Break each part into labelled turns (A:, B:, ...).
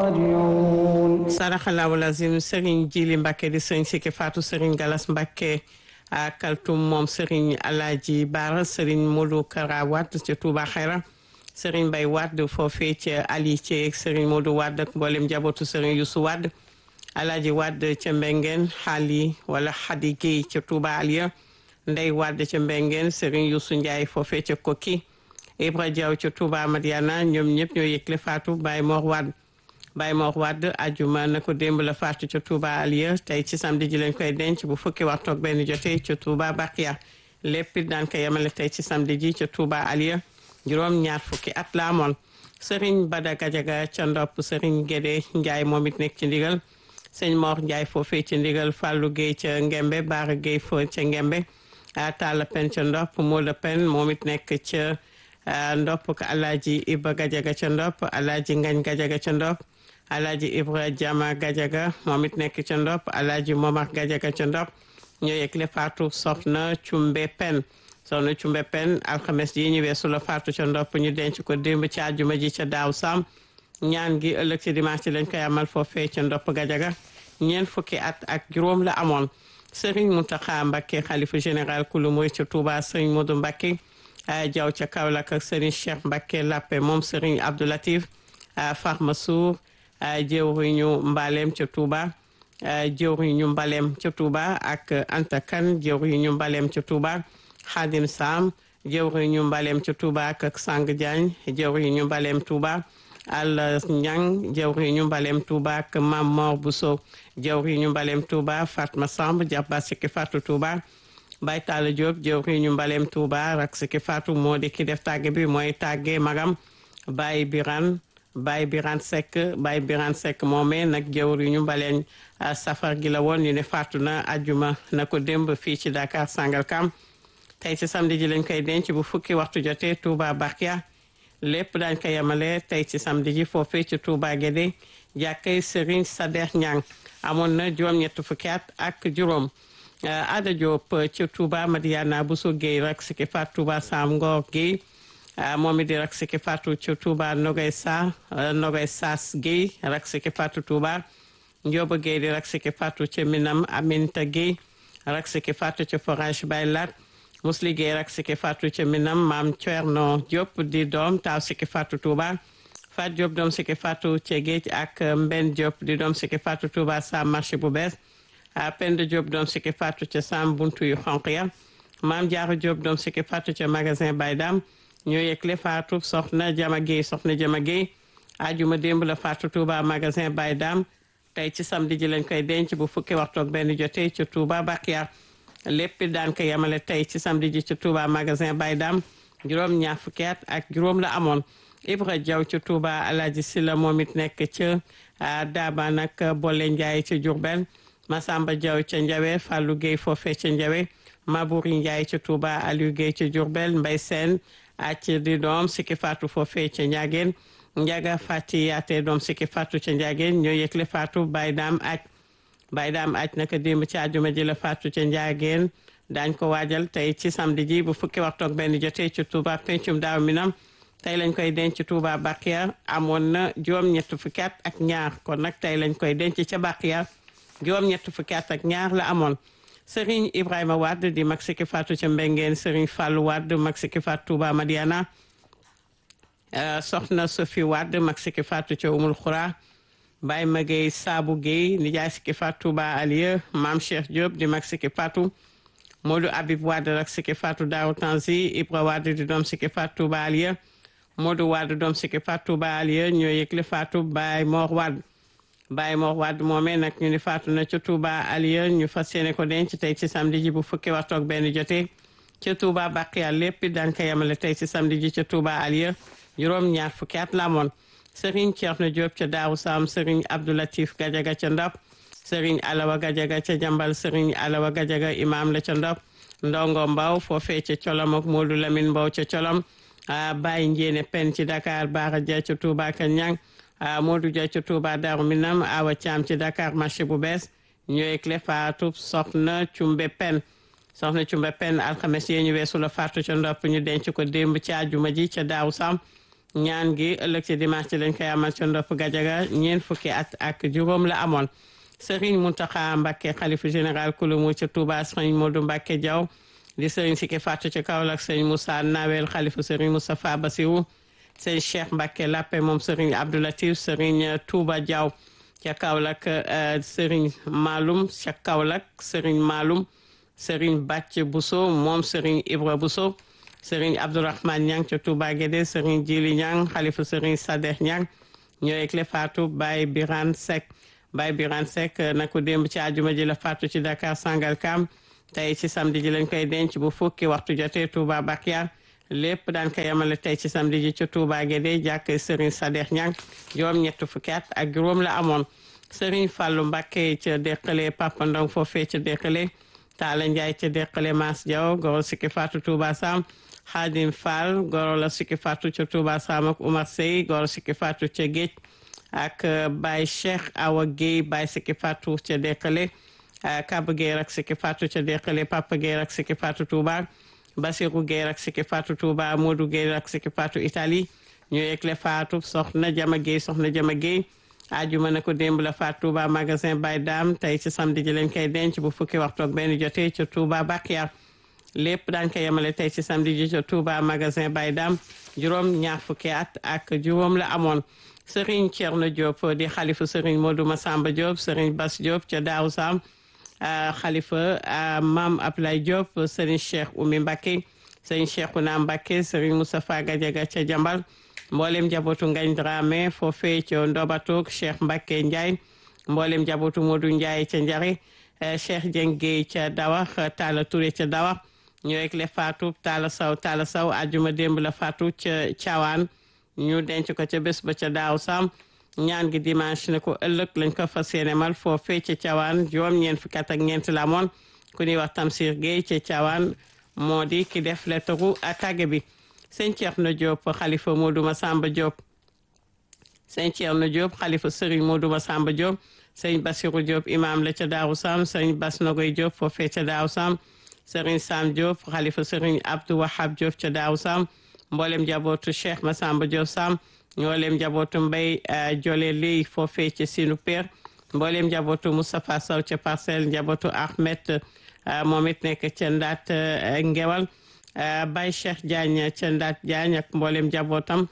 A: راجعون
B: saraxalaawu lazim Serigne Jili Mbacke di Serigne Siki Fatou Serigne Galas Mbacke a kaltum moom Serigne Alaaji Baara Serigne Modou Kara Wade ca Touba Xayra Serigne Bay Wade foofee ca Ali ci Serigne Modou Wade ak mboolem njabootu Serigne Youssou Wade Alaaji Wade ca Mbengeen xaali wala Xadi Guèye ca Touba Aliya Ndey Wade ca Mbengeen Serigne Youssou Ndiaye foofee ca Koki Ibra Diaw ca Touba Madiana ñoom ñëpp ñoo yëgle Fatou Baye Mor Wade Baye Mor Wade ajuma na ko démb la faatu ca Touba Aliya tey ci samedi ji lañ koy denc bu fukki waxtu ak benn jotee ca Touba Bakiya lépp it daan ko yemale tey ci samedi ji ca Touba Aliya juróom ñaar fukki at la amoon Serigne Bada Gajaga ca ndopp Serigne Gédé Ndiaye moom it nekk ci ndigal sëñ Mor Ndiaye foofee ci ndigal Fallou Guèye ca Ngembe Baara Guèye fo ca Ngembe Talla Pen ca ndopp Mola Pen moom it nekk ca ndopp ko Alaaji Iba Gajaga ca ndopp Alaaji Ngañ Gajaga ca ndopp Alaaji Ibra Jama Gajaga moom it nekk ca ndopp Alaaji Momar Gajaga ca ndopp ñoo yëgle faatu soxna Cumbe Pen soxna Cumbe Pen alxames yi ñu weesu la faatu ca ndopp ñu denc ko démb ci àjjuma ji ca daaw sam ñaan gi ëllëg ci dimanche lañ koy amal foofee ca ndopp Gajaga ñeent fukki at ak juróom la amoon Serigne Mountakha Mbacké xalifa général kulu mooy ca Touba Serigne Modou Mbacké Jaw ca Kaolack ak Serigne Cheikh Mbacké Lappé moom Serigne Abdou Latif Farma Sour jëwriñu mbaleem ca Touba jëwriñu mbaleem ca Touba ak Anta Kan jëwriñu mbaleem ca Touba Khadim Sam jëwriñu mbaleem ca Touba ak Sang Diagne jëwriñu mbaleem Touba Al Ñang jëwriñu mbaleem Touba ak Mam Mor Bousso jëwriñu mbaleem Touba Fatma Samb jàppa sikki Fatou Touba Baye Talla Diop jëwriñu mbaleem Touba rak sikki Fatou moo di ki def tàgge bi mooy tàgge magam Baye Biran Baye Birane Seck Baye Birane Seck moomee nag jëwriñu mbaleen safar gi la woon ñu ne faatu na ajuma na ko démb fii ci Dakar Sangalkam tey ci samedi ji lañ koy denc bu fukki waxtu jotee Touba Bakia lépp daañ ko yemale tey ci samedi ji foofee ci Touba Guédé jàkkay Serigne Sader Ñang amoon na juróom-ñett fukki at ak juróom Ada Diop ci Touba Madiana Bousso Guèye rek siki faat Touba Sam Ngor Guèye moom it di rak siki fatu ci Touba Nogay Sa Nogay Saas Guèye rak siki fatu Touba Njóoba Guèye di rak siki fatu ci Minam Aminta Guèye rak siki fatu ci Forage Baylat Musli Guèye rak siki fatu ci Minam Maam Thierno Diop di doom taaw siki fatu Touba Fat Diop doom siki fatu ci Géej ak Mben Diop di doom siki fatu Touba Sam marché bu bees Penda Diop doom siki fatu ci Sam buntu yu xonq ya Maam Jaara Diop doom siki fatu ci magasin Baydam ñoo yëgle faatu soxna Jama Guèye soxna Jama Guèye ajuma démb la faatu Touba magasin Baye Dam tey ci samedi ji lañ koy denc bu fukki waxtu ak benn jotee ci Touba Bakia lépp daan ko yemale tey ci samedi ji ci Touba magasin Baye Dam juróom ñaar fukki at ak juróom la amoon Ibra Diaw ci Touba Alaaji Silla moom it nekk ca Daaba nag Bolle Ndiaye ca Diourbel Masamba Diaw ca Njawe Fallou Guèye foofee ca Njawe Mabouri Ndiaye ca Touba Aliou Guèye ca Diourbel Mbay Sène acc di doom sikki faatu foofee ca njaageen njaga fàtti yaate doom sikki faatu ca njaageen ñoo yëgle faatu bay daam aj bay daam aj naka démb ci àjjuma ji la faatu ca njaageen daañ ko waajal tey ci samedi ji bu fukki waxtu ak benn jotee ci Touba pencum daaw minam tey lañ koy denc Touba Bakiya amoon na juróom-ñett fukki at ak ñaar kon nag tey lañ koy denc ca Bakiya juróom-ñett fukki at ak ñaar la amoon Serigne Ibrahima Wade di mag sikki faatu ca Mbengeen Serigne Fallou Wade mag sikki faatu Touba Madiana soxna Sophie Wade mag sikki faatu ca Umul Xura Baye Magey Saabu Guèye nijaay sikki faatu Touba Alieu Maam Cheikh Diop di mag sikki faatu Modou Habib Wade rak sikki faatu Daaru Tanzi Ibra Wade di doom sikki faatu Touba Alieu Modou Wade doom sikki faatu Touba Alieu ñoo yëgle faatu Baye Mor Wade Baye Mor Wade moomee nag ñu ni faatu na ca Touba Alieu ñu fas yéene ko denc tey ci samedi ji bu fukki waxtu ak benn jotee ca Touba Bakiya lépp daan ko yemale tey ci samedi ji ca Touba Alieu juróom ñaar fukki at la amoon Serigne Thierno Diop ca Daaru Sam Serigne Abdoulatif Gadiaga ca Ndop Serigne Alawa Gadiaga ca Jambal Serigne Alawa Gadiaga imam la ca Ndop Ndongo Mbaw foofee ca Colom ak Modou Lamine Mbaw ca Colom Baye Njéene Pen ci Dakar Baara Dia ca Touba Kanyang Modou Dia ca Touba Darou Minam Awa Thiam ci Dakar marché bu bees ñooy clé faatu soxna Cumbe Pen soxna Cumbe Pen alxames yee ñu weesu la faatu ca ndopp ñu denc ko démb ci àjjuma ji ca daaw sam ñaan gi ëllëg ci dimanche ci lañ koy amal ca ndopp gajaga ñeent fukki at ak juróom la amoon Serigne Mountakha Mbacké xalifa général kulumu ca Touba Serigne Modou Mbacké Diaw di Serigne Sike Fatou ca Kaolack Serigne Moussa Nawel xalifa Serigne Moustapha Bassirou Serigne Cheikh Mbacké Lappé moom Serigne Abdou Latif Serigne Touba Diaw ca Kaolack Serigne Maloum ca Kaolack Serigne Maloum Serigne Bàcc Bousso moom Serigne Ibra Bousso Serigne Abdourahmane Niang ca Touba Guédé Serigne Djili Niang xalifa Serigne Sadeh Niang ñoo ekle Fatou Baye Birane Seck Baye Birane Seck na ko démb ci àjjuma ji la faatu ci Dakar Sangalkam tey ci samedi ji lañ koy denc bu fukki waxtu jotee Touba Bakyar lépp daan ko yemale tey ci samedi ji ci Touba Guédé jàkk Serigne Sadeh Niang juróom ñett fukki at ak juróom la amoon Serigne Fallou Mbacké ca Deqale Papa Ndong foofee ca Deqale Talla Ndiaye ca Deqale Mass Diaw goro sikki faatu Touba Sam Khadim Fall goro la sikki faatu ca Touba Sam ak Oumar Sey goro sikki faatu ca Géej ak Baye Cheikh Awa Guèye Baye sikki faatu ca Deqale Kaba Guèye rak sikki faatu ca Deqale Papa Guèye rak sikki faatu Touba Basirou Guèye rak sikki faatu Touba Modou Guèye rak sikki faatu Italie ñu yëgle faatu soxna Jama Guèye soxna Jama Guèye ajuma na ko démb la faat Touba magasin Baye Dame tey ci samedi ji lañ koy denc bu fukki waxtu ak benn jotee ca Touba Bakyar lépp daan ko yemale tey ci samedi ji ca Touba magasin Baye Dame juróom ñaar fukki at ak juróom la amoon Serigne Thierno Diop di xalifa Serigne Modou Massamba Diop Serigne Bass Diop ca Daaru Sam xalifa Mame Ablaye Diop Serigne Cheikh Oumy Mbacké Serigne Cheikhouna Mbacké Serigne Moustapha Gadiaga ca Jambal mboolem njabootu Ngagne Dramé foofee ca Ndobatoog Cheikh Mbacké Ndiaye mboolem njabootu Modou Ndiaye ca Njare Cheikh Dieng Gueye ca Dawax Talla Touré ca Dawax ñu rek le faatu Talla Saw Talla Saw ajuma démb la faatu ca Thiawane ñu denc ko ca bés ba ca daaw sam ñaan gi dimanche ne ko ëllëg lañ ko fas yéene mal foofee ca Thiawane juróom ñeent fukki at ak ñeent la moon ku ñuy wax Tamsir Gueye ca Thiawane moo di ki def lettaru tàgge bi sëñ Thierno Diop xalifa Modou Massamba Diop sëñ Thierno Diop xalifa Serigne Modou Massamba Diop sëñ Bassirou Diop imam la ca Daaru Sam sëñ Bass Nogoy Diop foofee ca Daaru Sam Serigne Sam Diop xalifa Serigne Abdou Wahab Diop ca Daaru Sam mboolem jabootu Cheikh Massamba Diop Sam mboolem jabootu Mbay Jole Ley foofee ca Sinu Père mboolem jabootu Moustapha Sow ca Parcelles jabootu Ahmed moom it nekk ca Ndaat Ngewal Baye Cheikh Diagne ca Ndaat Diagne ak mboolem jabootam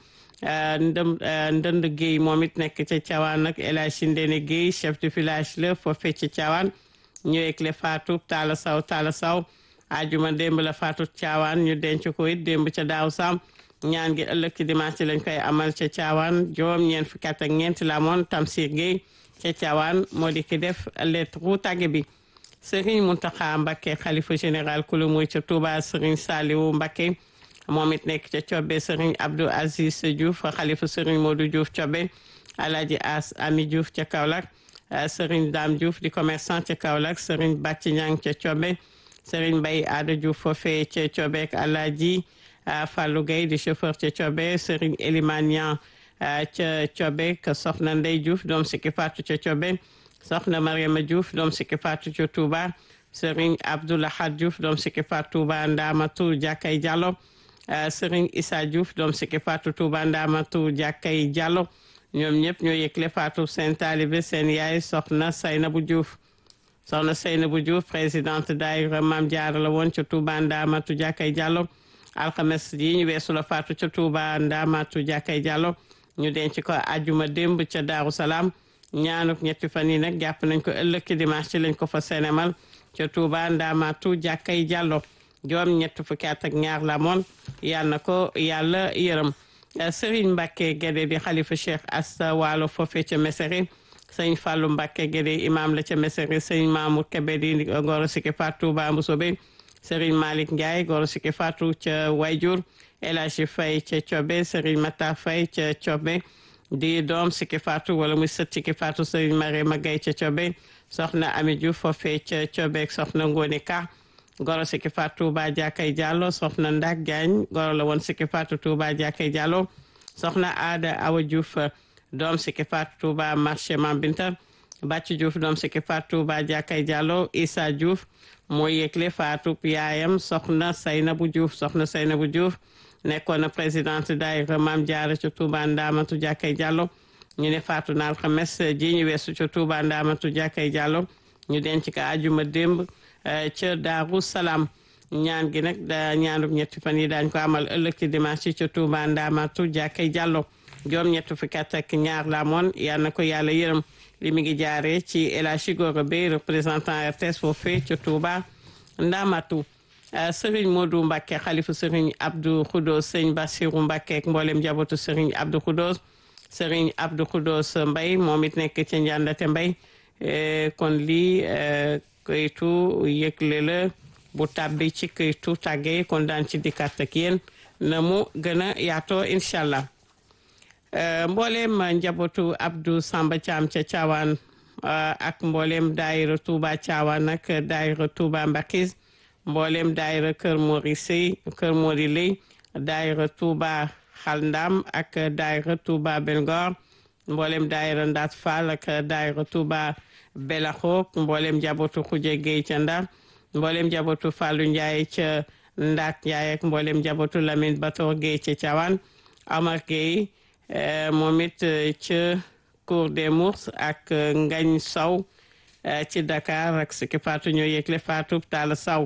B: ndëm ndënd Guèye moom it nekk ca Thiawane ak El Hadj Ndene Guèye chef de village la foofee ca Thiawane ñëwee le faatu Talla Saw Talla Saw ajuma démb la faatu Thiawane ñu denc ko it démb ca daaw sam ñaan gi ëllëg ci dimanche lañ koy amal ca Thiawane juróom ñeent fukki at ak ñeent la moon Tamsir Guèye ca Thiawane moo di ki def lettre tàgge bi Serigne Mountakha Mbacké xalifa général kulu muy ca Touba Serigne Saliou Mbacké moom it nekk ca Cobbe Serigne Abdou Aziz Diouf xalifa Serigne Modou Diouf Cobbe Alhaji As Ami Diouf ca Kaolack Serigne Dame Diouf di commerçant ca Kaolack Serigne Bàcci Ñang ca Cobbe Serigne Mbaye Ada Diouf foofee ca Cobbe ak Alhaji Fallou Gueye di chauffeur ca Cobbe Serigne Elimane Niang ca Cobbe ka soxna Ndey Diouf doom sikki faatu ca Cobbe soxna Mariama Diouf doom sikki faatu ca Touba Serigne Abdoulahad Diouf doom sikki faatu Touba Ndamatu Jàkkay Diallo Serigne Issa Diouf doom sikki faatu Touba Ndamatu Jàkkay Diallo ñoom ñëpp ñoo yëgle faatu seen taalibe seen yaay soxna Saynabu Diouf soxna Saynabu Diouf présidente daayira Maam Jaara la woon ca Touba Ndamatu Jàkkay Diallo alxames yi ñu weesu la faatu ca Touba Ndamatu Jàkkay Diallo ñu denc ko ajuma démb ca Daaru Salaam ñaanuk ñetti fan yi nag jàpp nañ ko ëllëg ci dimanche ci lañ ko fa senemal ca Touba Ndamatu Jàkkay Diallo juróom ñett fukki at ak ñaar la moon yal na ko yàlla yërëm Serigne Mbacke Guédé di xalifa Cheikh Asta Waalo foofe ca Mesere sëñ Fallou Mbacke Guédé imam la ca Mesere sëñ Mamour Kébé di Goro Siki Fatou Touba Mboussobé Serigne Malick Ndiaye Goro Siki Fatou ca Wayjur El Hadji Faye ca Cobe Serigne Mata Faye ca Cobe di doom Siki Fatou wala muy sët Siki Fatou Serigne Mariama Gaye ca Cobe soxna Ami Diouf foofe ca Cobe soxna Ngone Ka goro sikki faatu Touba Jakay Diallo soxna Ndak Diagne goro la woon sikki faatu Touba Jakay Diallo soxna Aada Awa Diouf doom sikki faatu Touba marché Mambinta Bàcc Diouf doom sikki faatu Touba Jakay Diallo Issa Diouf moo yëgle faatu yaayam soxna Saynabu Diouf soxna Saynabu Diouf nekkoon na présidente daayira Maam Jaara ca Touba Ndaamatu Jàkkay Jàllo ñu ne faatu na alxames ji ñu weesu ca Touba Ndaamatu Jàkkay Jàllo ñu denc ko ajuma démb ca Daaru Salaam ñaan gi nag da ñaanub ñetti fan yi daañ ko amal ëllëg ci dimanche ca Touba Ndaamatu Jàkkay Jàllo joom ñetti fukki at ak ñaar la moon yal na ko yàlla yërëm li mi ngi jaaree ci El Hadji Gora Beye représentant RTS foofee ca Touba Ndaamatu Sëriñ Modou Mbacke xalifu Sëriñ Abdou Khoudos Sëriñ Bassirou Mbacke ak mboolem njabootu Sëriñ Abdou Khoudos Sëriñ Abdou Khoudos Mbay moom it nekk ca Njàndate Mbay kon lii këytu yëgle la bu tàbbi ci këytu tàggee kon daan ci dikkaat ak yéen na mu gën a yaatoo incha allah mboolem njabootu Abdou Samba Thiam ca Thiawane ak mboolem daayira Touba Thiawane ak daayira Touba Mbakis mboolem daayira Kër Mori Sey Kër Mori Ley daayira Touba Xaldam ak daayira Touba Belgor mboolem daayira Ndaat Fall ak daayira Touba Belaxo mboolem njabootu Xuje Gueye ca Ndar mboolem njabootu Fallou Ndiaye ca Ndaat Ndiaye ak mboolem njabootu Lamine Bator Gueye ca Thiawane Amar Gueye moom it ca Cour des Mours ak Ngañ Sow ci Dakar ak Siki Fatou ñoo yëgle Fatou Talla Sow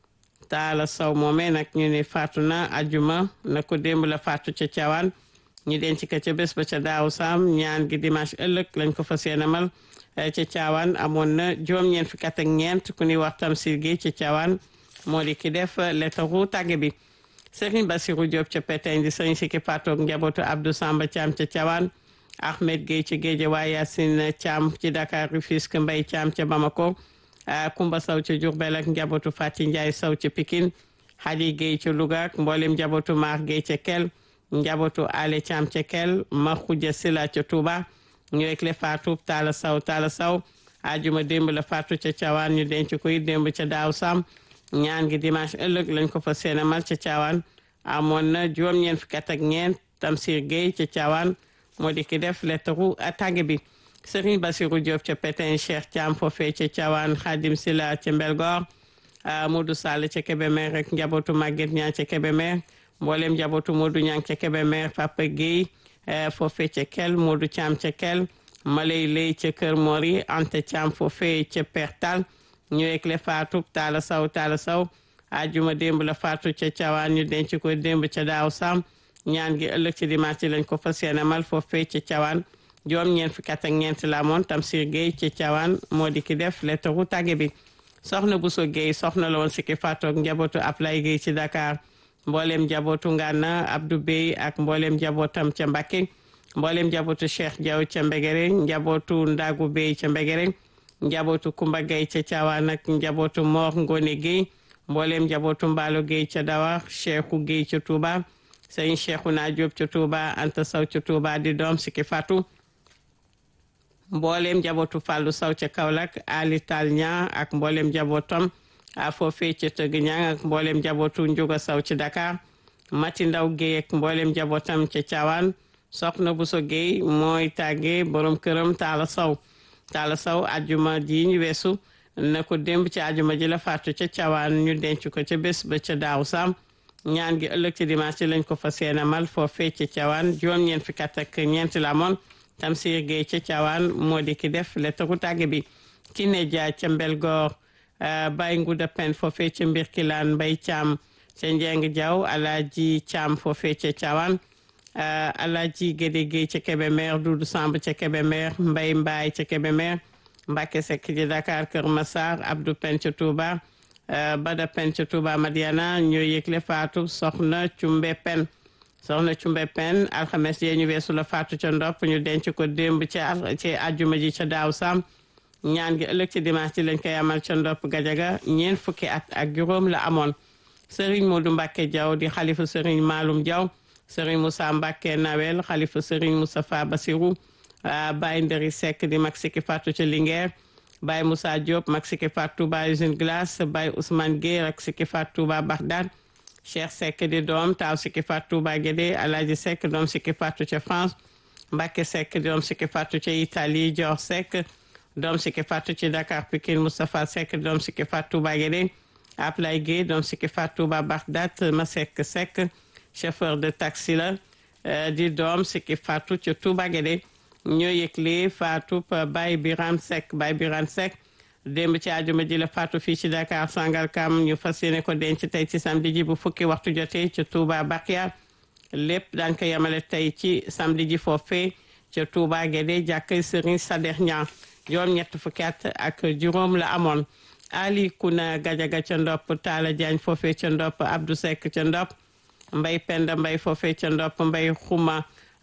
B: Talla Sow moomee nag ñu ne faatu na ajuma na ko démb la faatu ca Thiawane ñu denc ko ca bés ba ca daaw sam ñaan gi dimanche ëllëg lañ ko fas yéenemal ca Thiawane amoon na juróom-ñeent fukki at ak ñeent ku ñuy wax Tamsir gi ca Thiawane moo di ki def lettaru tàgge bi Serigne Bassirou Diop ca Pétain di sëñ Siki Fatou ak njabootu Abdou Samba Thiam ca Thiawane Ahmed Gueye ci Guédiawaye Yacine Thiam ci Dakar Rufisque Mbaye Thiam ca Bamako Kumba Sow ca Diourbel ak njabootu Fati Ndiaye Sow ca Pikine Hadi Gueye ca Louga ak mboolem njabootu Mar Gueye ca Kel njabootu Ale Thiam ca Kel Makhoudia Sila ca Touba ñu rek le Fatou Talla Sow Talla Sow ajuma démb la Fatou ca Thiawane ñu denc koy démb ca Daaw Sam ñaan gi dimanche ëllëg lañ ko fa seenamal ca Thiawane amoon na juróom-ñeent fukki at ak ñeent Tamsir Gueye ca Thiawane moo di ki def lettaru tàgge bi Serigne Bassirou Diop ca Pétain Cheikh Thiam foofee ca Thiawane Khadim Sila ca Mbelgor Modou Sall ca Kébémer rek njabootu Maguette Niang ca Kébémer mboolem njabootu Modou Niang ca Kébémer Papa Gueye foofee ca Kel Modou Thiam ca Kel Malay Lay ca Kër Mori Anta Thiam foofee ca Pertal ñu rek le faatu Talla Sow Talla Sow ajuma démb la faatu ca Thiawane ñu denc ko démb ca daaw sam ñaan gi ëllëg ci dimanche lañ ko fas yéene mal foofee ca Thiawane juróom ñeent fukki at ak ñeent la moon Tamsir Gueye ca Thiawane moo di ki def lettaru tàgge bi soxna Bousso Gueye soxna la woon si ki faatoog njabootu Ablay Gueye ci Dakar mbooleem njabootu Ngana Abdou Bey ak mbooleem njabootam ca Mbacké mbooleem njabootu Cheikh Diaw ca Mbegere njabootu Ndagu Bey ca Mbegere njabootu Kumba Gueye ca Thiawane ak njabootu Mor Ngone Gueye mbooleem njabootu Mbaalo Gueye ca Dawa Cheikhou Gueye ca Touba sëñ Cheikhouna Diop ca Touba Anta Sow ca Touba di doom si ki fatu mboolem njabootu Fallou Sow ca Kaolack Ali Tal Niang ak mboolem njabootam a foofee ca Tëgg Niang ak mboolem njabootu Njuga Sow ci Dakar Mati Ndaw Gueye ak mboolem njabootam ca Thiawane Soxna Bousso Gueye mooy tàggee borom këram Talla Sow Talla Sow ajuma ji ñu weesu na ko démb ci ajuma ji la faatu ca Thiawane ñu denc ko ca bés ba ca daaw sam ñaan gi ëllëg ci dimanche lañ ko fa seenamal foofee ca Thiawane juróom-ñeent fukki at ak ñeent la moon Tamsir Gueye ca Thiawane moo di ki def lettaru tàgge bi ki ne jaa ca Mbelgoor Baye Nguda Pen foofee ca Mbirkilaan Mbay Caam ca Njeng Jaw Alaaji Caam foofee ca Thiawane Alaaji Gédé Gueye ca Kébémer Dudu Samb ca Kébémer Mbay Mbaay ca Kébémer Mbacke Seck ci Dakar Kër Massar Abdou Pen ca Touba Bada Pen ca Touba Madiana ñoo yëgle faatu soxna Cumbe Pen soxna Cumbe Pen alxames yee ñu weesu la faatu ca ndopp ñu denc ko démb ci ci àjjuma ji ca daaw sam ñaan gi ëllëg ci dimanche ji lañ koy amal ca ndopp gajaga ñeent fukki at ak juróom la amoon Serigne Modou Mbacke Diaw di xalifa Serigne Maloum Diaw Serigne Moussa Mbacke Nawel xalifa Serigne Moustapha Bassirou Baye Nderi Seck di mag siki faatu ca Linguère Baye Moussa Diop mag siki faatu Touba usine glace Baye Ousmane Gueye ak siki faatu Touba Bagdad Cheikh Seck di doom taaw siki faatu Touba Guédé Alaaji Seck doom siki faatu ca France Mbacke Seck di doom siki faatu ca Italie Dior Seck doom siki faatu ci Dakar Pikine Moustapha Seck doom siki faatu Touba Guédé Ablay Gueye doom siki faatu Touba Bagdad Masek Seck chauffeur de taxi la di doom Siki Fatou ca Touba Guédé ñoo yëgle Fatou Baye Biram Seck Baye Biram Seck démb ci àjjuma ji la Fatou fii ci Dakar Sangalkam ñu fas yéene ko denc tey ci samedi ji bu fukki waxtu jotee ca Touba Bakia lépp daan ko yemale tey ci samedi ji foofee ca Touba Guédé jàkkay Serigne Sadex Niang juróom ñett fukki at ak juróom la amoon Ali Kuna Gajaga ca Ndop Talla Diagne foofee ca Ndop Abdou Seck ca Ndop Mbay Penda Mbay foofee ca Ndop Mbay Xuma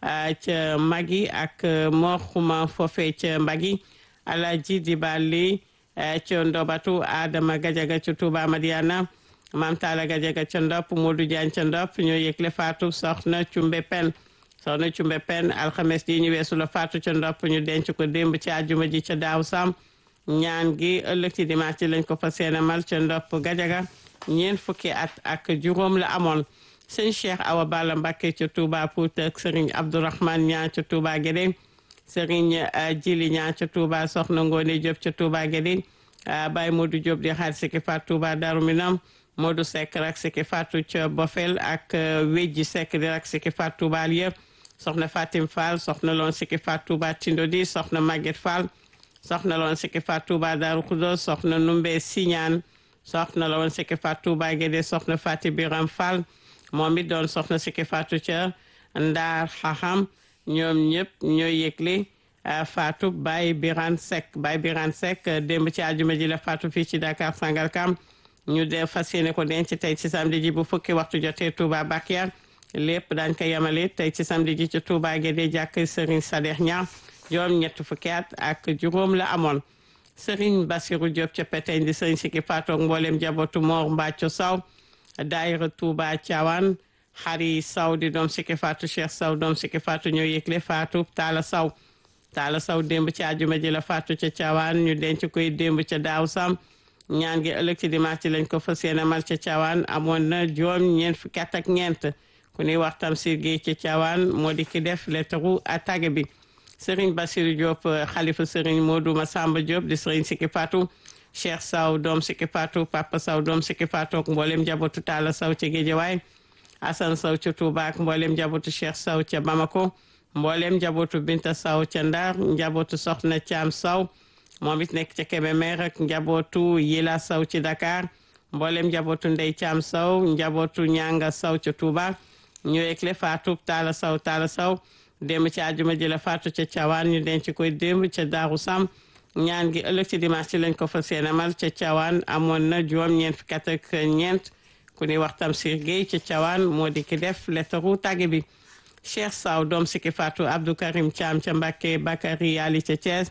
B: ca Magi ak Mor Xuma foofee ca Mbagi Alaji Dibali ca Ndobatu Adama Gajaga ca Touba Madiana Mam Talla Gajaga ca Ndop Modou Diagne ca Ndop ñoo yëgle faatu soxna Cumbe Pen soxna Cumbe Pen alxames ji ñu weesu la faatu ca Ndop ñu denc ko démb ci àjjuma ji ca Daaw Sam ñaan gi ëllëg ci dimanche lañ ko fas yéene mal ca Ndop Gajaga ñeent fukki at ak juróom la amoon sëñ Cheikh Awa Balla Mbacké ca Touba Pout ak Serigne Abdourahmane Niang ca Touba Guédé Serigne Djili Niang ca Touba Soxna Ngone Diop ca Touba Guédé Baye Modou Diop di xaar Siki Fatou Touba Darou Minam Modou Seck rak Siki Fatou ca Bofel ak Wéji Seck di rak Siki Fatou Touba Alieu soxna Fatim Fall soxna loon Siki Fatou Touba Tindodi soxna Maguette Fall soxna loon Siki Fatou Touba Darou Khoudoss soxna Numbe Siñaan soxna loon Siki Fatou Touba Guédé soxna Fati Biram Fall moom it doon soxna Siki Fatou ca Ndaar Xaxam ñoom ñëpp ñooy yëgle Fatou Baye Birane Seck Baye Birane Seck démb ci àjjuma ji la Fatou fii ci Dakar Sangalkam ñu de fas yéene ko denc tey ci samedi ji bu fukki waxtu jotee Touba Bakia lépp daañ ko yemale tey ci samedi ji ci Touba Guédé jàkk Serigne Sadex Niang juróom ñett fukki at ak juróom la amoon Serigne Bassirou Diop ca Peteñ di Serigne Siki Fatou ak mboolem jabootu Mor Mbacco Saw daayira Touba Thiawane xari Saw di doom Siki Fatou Cheikh Saw doom Siki Fatou ñoo yëgle Fatou Talla Saw Talla Saw démb ci àjjuma ji la Fatou ca Thiawane ñu denc koy démb ca Daaw Sam ñaan gi ëllëg ci dimanche lañ ko fas yéene mal ca Thiawane amoon na juróom ñeent fukki at ak ñeent ku ñuy wax Tamsir Gueye ca Thiawane moo di ki def lettre attaque bi Serigne Bassirou Diop xalifa Serigne Modou Massamba Diop di Serigne Siki Fatou Cheikh Saw doom Siki Fatou Papa Saw doom Siki Fatou ak mboolem njabootu Talla Saw ca Guédiawaye Assane Saw ca Touba ak mboolem njabootu Cheikh Saw ca Bamako mboolem njabootu Binta Saw ca Ndar njabootu Soxna Thiam Saw moom it nekk ca Kébémer ak njabootu Yila Saw ci Dakar mboolem njabootu Ndey Thiam Saw njabootu Ñanga Saw ca Touba ñu ekle Fatou Talla Saw Talla Saw démb ci àjjuma ji la Fatou ca Thiawane ñu denc koy démb ca Daaru Sam ñaan gi ëllëg ci dimanche ci lañ ko fas yéene mal ca Thiawane amoon na juróom-ñeent fukki at ak ñeent ku ñuy wax Tamsir Gueye ca Thiawane moo di ki def lettaru tàgge bi Cheikh Saw doom Siki Fatou Abdou Karim Thiam ca Mbacké Bakary Ali ca Thiès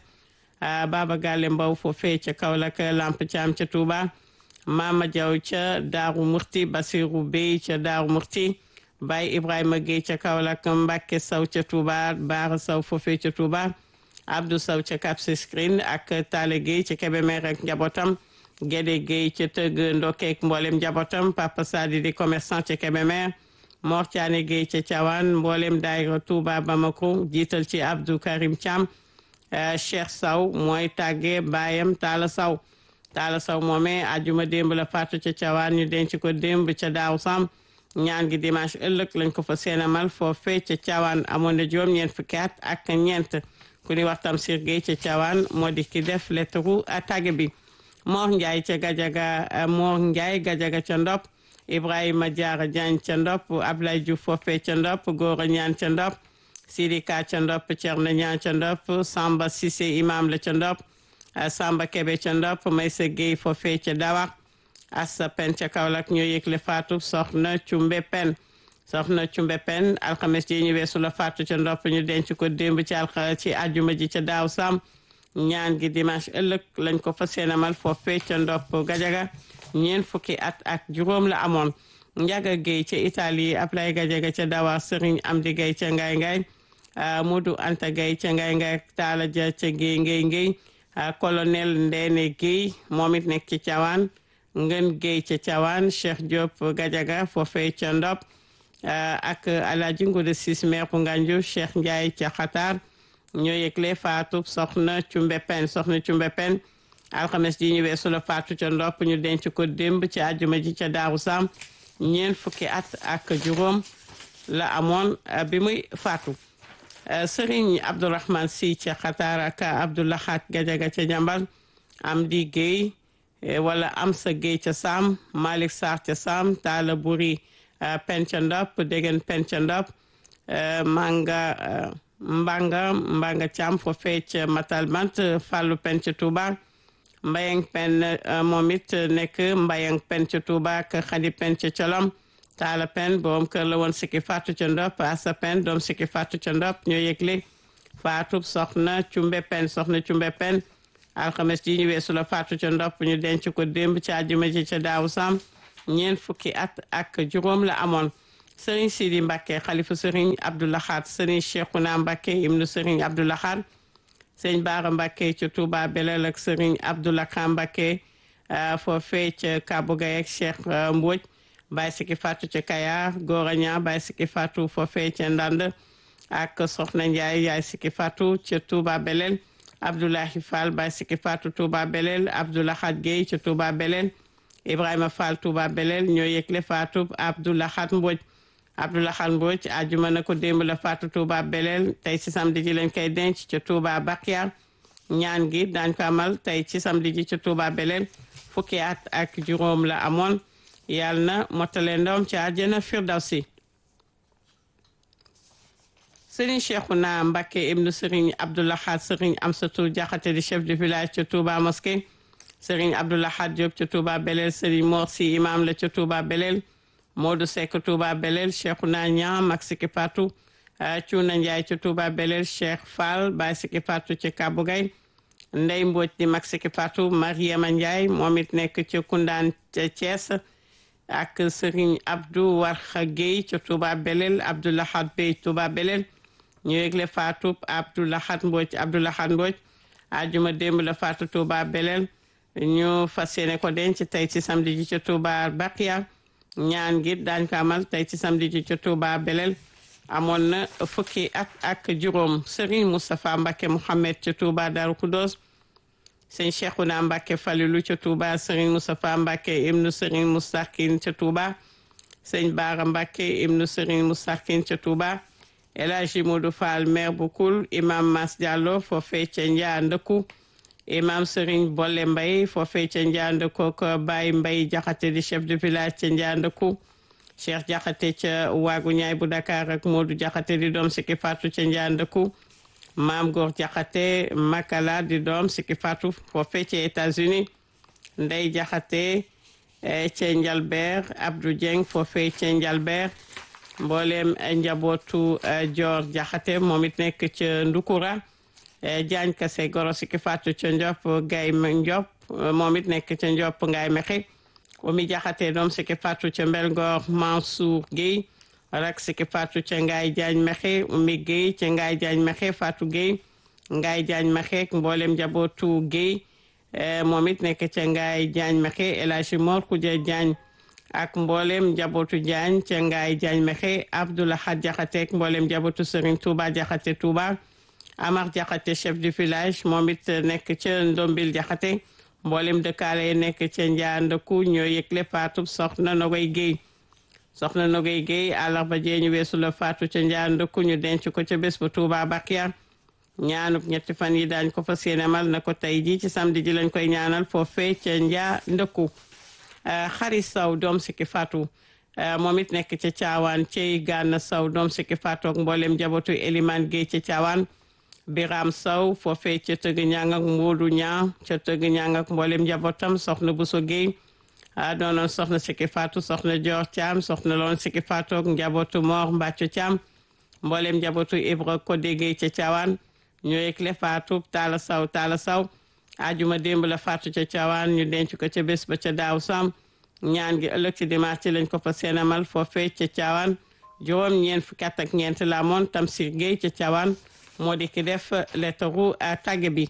B: Baba Galle Mbow foofee ca Kaolack Lamp Thiam ca Touba Mama Diaw ca Daaru Murti Basirou Bey ca Daaru Murti Baye Ibrahima Gueye ca Kaolack Mbacké Saw ca Touba Baara Saw foofee ca Touba Abdou Saw ca Cap Skirring ak Tale Gueye ca Kébémer ak njabootam Gédé Gueye ca Tëgg Ndokkeek mboolem njabootam Papa Sadi di commerçant ca Kébémer Mor Thiané Gueye ca Thiawane mboolem daayira Touba Bamako jiital ci Abdou Karim Thiam Cheikh Saw mooy tàggee baayam Talla Saw Talla Saw moomee ajuma démb la faatu ca Thiawane ñu denc ko démb ca Daaw Sam ñaan gi dimanche ëllëg lañ ko fa seenamal foofee ca Thiawane amoon na juróom-ñeent fukki at ak ñeent ku ñuy wax Tamsir Gueye ca Thiawane moo di ki def lettre tàgge bi Mor Ndiaye ca Gajaga Mor Ndiaye Gajaga ca Ndop Ibrahima Diarra Diagne ca Ndop Ablaye Diouf foofee ca Ndop Gora Ñaan ca Ndop Sidi Ka ca Ndop Thierno Ñaan ca Ndop Samba Cissé imam la ca Ndop Samba Kebe ca Ndop Maysa Gueye foofee ca Dawa Assa Pen ca Kaolack ñoo yëgle faatu soxna Cumbe Pen soxna Cumbe Pen alxames ji ñu weesu la faatu ca Ndop ñu denc ko démb ci alxa ci àjjuma ji ca Daaw Sam ñaan gi dimanche ëllëg lañ ko fa seenamal foofee ca Ndop Gajaga ñeent fukki at ak juróom la amoon Njaga Gueye ca Italie Ablaye Gajaga ca Dawa Serigne Amdi Gueye ca Ngaay Ngaay Modou Anta Gueye ca Ngaay Ngaay Taala Ja ca Gueye Ngay Ngay colonel Ndeene Gueye moom it nekk ci Thiawane Ngën Gueye ca Thiawane Cheikh Diop Gajaga foofee ca Ndop ak Alaaji Ngude Sis maire bu Nganju Cheikh Ndiaye ca Xatar ñoo yëgle faatu soxna Cumbe Pen soxna Cumbe Pen alxames ji ñu weesu la faatu ca Ndop ñu denc ko démb ci àjjuma ji ca Daaru Sam ñeent fukki at ak juróom la amoon bi muy faatu sëriñ abdourahman si ca xataar ak abdoulahat gajaga ca jambal am di géey wala am sa géey ca saam malik sarr ca saam taala buri pen ca ndop degen pen ca ndop manga mbanga mbanga cam fo fecc matal bant fallu pen ca tuuba mbayang pen moom it nekk mbayang pen ca tuuba ak xadi pen ca colom taala pen boom kër la woon sikki faatu ca ndop asa pen doom sikki faatu ca ndop ñoo yëgle faatu soxna cumbe pen soxna cumbe pen alxames ji ñu weesu la faatu ca ndop ñu denc ko démb ci àjjuma ji ca daaw sam ñeent fukki at ak juróom la amoon sëriñ Sidi Mbacke xalifa sëriñ Abdoulahat sëriñ Cheikhouna Mbacke ibnu sëriñ Abdoulahat sëriñ Baara Mbacke ca Touba Belel ak sëriñ Abdoulaka Mbacke foofee ca Kabougaye ak Cheikh Mbodj Baye Siki Fatou ca Kayar Gora Ña Baye Siki Fatou foofee ca Ndand ak Soxna Ndiaye yaay Siki Fatou ca Touba Belel Abdoulahi Fall Baye Siki Fatou Touba Belel Abdoulahat Gueye ca Touba Belel Ibrahima Fall Touba Belel ñoo yëgle Fatou Abdoulahat Mbodj Abdoulahat Mbodj ajuma na ko démb la Fatou Touba Belel tey ci samedi ji lañ koy denc ca Touba Bakia ñaan gi daañ ko amal tey ci samedi ji ca Touba Belel fukki at ak juróom la amoon yàlla na mottale ndoom ci àjjana firdawsi sëriñ Cheikhouna Mbacké ibnu sëriñ Abdoulahat sëriñ Amsatou Diakhaté di chef de village ca Touba mosquée sëriñ Abdoulahat Diop ca Touba Belel sëriñ Mor Si imam la ca Touba Belel Modou Seck Touba Belel Cheikhouna Niang mag Siki Fatou Cuuna Ndiaye ca Touba Belel Cheikh Fall Baye Siki Fatou ca Kabougaye Ndey Mbodj di mag Siki Fatou Mariama Ndiaye moom it nekk ca Koundaan ca Thiès ak sëriñ Abdou Warxa Gueye ca Touba Belel Abdoulahat Bey Touba Belel ñu yëgle Fatou Abdoulahat Mbodj Abdoulahat Mbodj ajuma démb la Fatou Touba Belel ñu fas yéene ko denc tey ci samedi ji ca Touba Bakia ñaan gi daañ ko amal tey ci samedi ji ca Touba Belel amoon na fukki at ak juróom Serigne Moustapha Mbacke Mouhamed ca Touba Darou Khoudoss sëñ Cheikhouna Mbacke Falilou ca Touba Serigne Moustapha Mbacke ibnu Serigne Moustarkin ca Touba sëñ Baara Mbacke ibnu Serigne Moustarkin ca Touba El Hadji Modou Fall maire bu Koul imam Mas Diallo foofee ca Njaa Ndëkku imam Serigne Bolle Mbaye foofee ca Njaa Ndëkku ko Baye Mbaye Jaxate di chef de village ca Njaa Ndëkku Cheikh Jaxate ca waagu ñaay bu Dakar ak Modou Jaxate di doom Siki Fatou ca Njaa Ndëkku maam Góor Jaxate Makala di doom Siki Fatou foofee ca États-Unis Ndey Jaxate ca Njalbeer Abdou Dieng foofee ca Njalbeer mboolem njabootu Joor Jaxate moom it nekk ca Ndukura Jaañ Kase Goro Siki Fatou ca Ndiop Gay Ndiop moom it nekk ca Ndiop Ngaay Mexe Omi Jaxate doom Siki Fatou ca Mbelgoor Mansour Guèye rak Siki Fatou ca Ngaay Jaañ Mexe Omi Guèye ca Ngaay Jaañ Mexe Fatou Guèye Ngaay Jaañ Mexe mboolem njabootu Guèye moom it nekk ca Ngaay Jaañ Mexe El Hadji Mor Xuja Jaañ ak mboolem njabootu Jaañ ca Ngaay Jaañ Mexe Abdoulahat Jaxate ak mboolem njabootu Serigne Touba Jaxate Touba Amar Jaxate chef du village moom it nekk ca Ndombil Jaxate mboolem dëkkaale yi nekk ca Njaandëkku ñoo yëgle faatu soxna Nogoy Guèye soxna Nogoy Guèye àllarba jee ñu weesu la faatu ca Njaandëkku ñu denc ko ca bés ba Touba Bakia ñaanub ñetti fan yi daañ ko fas yéene mal na ko tey ji ci samedi ji lañ koy ñaanal foofee ca Njaandëkku xari saw doom Siki Fatou moom it nekk ca caawaan cey gànna saw doom Siki Fatou ak mboolem njabootu Eliman Guèye ca caawaan Biram Saw foofee ca tëgg ñang ak Moodu ñaa ca tëgg ñang ak mboolem njabootam soxna Bousso Guèye a doonoon soxna Siki Fatou soxna Dior Thiam soxna loon Siki Fatou ak njabootu Mor Mbacco Thiam mboolem njabootu Ibra Codé Guèye ca caawaan ñoo yëgle Fatou Talla Saw Talla Saw ajuma démb la Fatou ca caawaan ñu denc ko ca bés ba ca daaw sam ñaan gi ëllëg ci dimanche ci lañ ko fa seenamal foofee ca caawaan juróom ñeent fukki at ak ñeent la moon Tamsir Guèye ca caawaan moo di ki def lettaru tàgge bi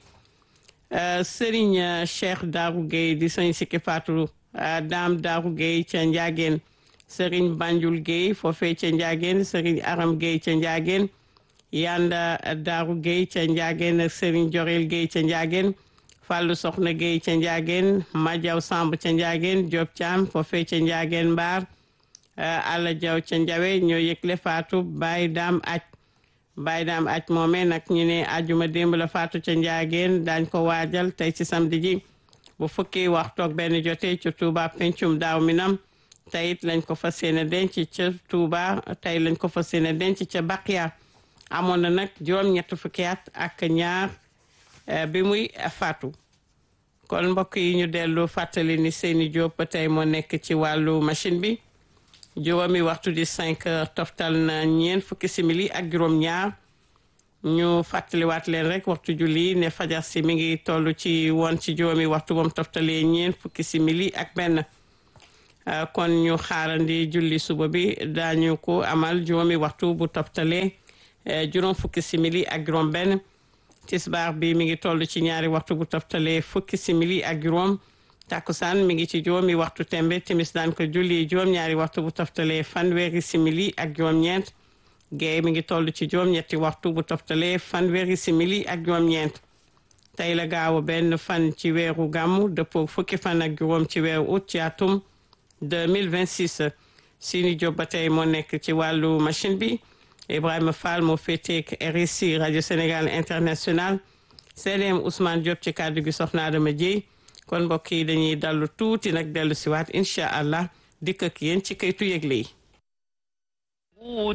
B: Serigne Cheikh Darou Guèye di sëñ Siki Fatou Dame Darou Guèye ca Ndiageen Serigne Banjul Guèye foofee ca Ndiageen Serigne Aram Guèye ca Ndiageen Yanda Darou Guèye ca Ndiageen Serigne Jorel Guèye ca Ndiageen Fallou Soxna Guèye ca Ndiageen Madiaw Samb ca Ndiageen Diop Thiam foofee ca Ndiageen Mbaar Alla Jaw ca Njawe ñoo yëgle faatu Baay Daam aj Baay Daam aj moome nag ñu ne ajuma démb la faatu ca Njaageen daañ ko waajal tey ci samedi ji bu fukki waxtu ak benn jotee ca Touba pencum daaw minam tey it lañ ko fas yéene denc ca Touba tey lañ ko fas yéene denc ca Baqiya amoon na nag juróom ñett fukki at ak ñaar bi muy faatu kon mbokk yi ñu dellu fàttali ni Seyni Diop ba tey moo nekk ci wàllu machine bi juróomi waxtu di cinq heures toftal na ñeent fukki simili ak juróom ñaar ñu fàttaliwaat leen rek waxtu julli ne fajar si mi ngi toll ci woon ci juróomi waxtu moom toftalee ñeent fukki simili ak benn kon ñu xaarandi julli suba bi daañu ko amal juróomi waxtu bu toftalee juróom fukki simili ak juróom benn tisbaar bi mi ngi toll ci ñaari waxtu bu toftalee fukki simili ak juróom takkusaan mi ngi ci juróomi waxtu tembe timis daan ko julli juróom ñaari waxtu bu toftalee fanweeri simili ak juróom ñeent géey mi ngi toll ci juróom ñetti waxtu bu toftalee fanweeri simili ak juróom ñeent tey la gaawu benn fan ci weeru gàmmu dëppoo fukki fan ak juróom ci weeru août ci atum 2026 Sini Diop ba tey moo nekk ci wàllu machine bi Ibrahima Fall moo féeteek RSI rajo Sénégal international CDM Ousmane Diop ci kàddu gi soxna Adama Dieye kon mbokk yi dañuy dallu tuuti nag dellu siwaat incha allah dikk ak yéen ci kaytu yëgle yi